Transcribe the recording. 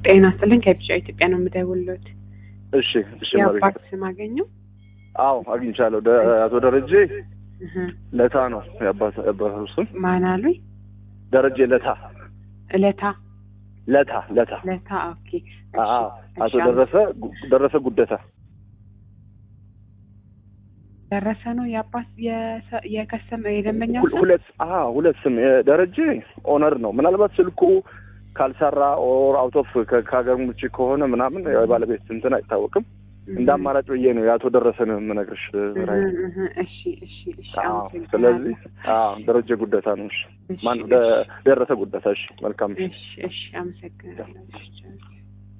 ጤና ይስጥልኝ ከቢጫ ኢትዮጵያ ነው የምደውልዎት። እሺ እሺ መቤት የአባት ስም አገኘው? አዎ አግኝቻለሁ። ደ- አቶ ደረጀ እህ፣ ለታ ነው የአባት የአባቱ ስም ማን አሉኝ? ደረጀ ለታ እለታ ለታ ለታ ለታ ኦኬ። አዎ አቶ እሺ፣ ደረሰ ጉ- ደረሰ ጉደታ ደረሰ ነው የአባት የሰ- የከሰም የደንበኛው ሁል- ስም? ሁለት አዎ ሁለት ስም የደረጀ ኦነር ነው። ምናልባት ስልኩ ካልሰራ ኦር አውት ኦፍ ከሀገር ውጭ ከሆነ ምናምን የባለቤት እንትን አይታወቅም። እንደ አማራጭ ብዬ ነው የአቶ ደረሰን የምነግርሽ። እህ፣ ራይ እህ፣ እሺ እሺ እሺ። አዎ አመሰግናለሁ። ስለዚህ አዎ ደረጀ ጉደታ ነው። እሺ እሺ፣ ማን ደ- ደረሰ ጉደታ። እሺ መልካም እሺ እሺ፣ አመሰግናለሁ። እሺ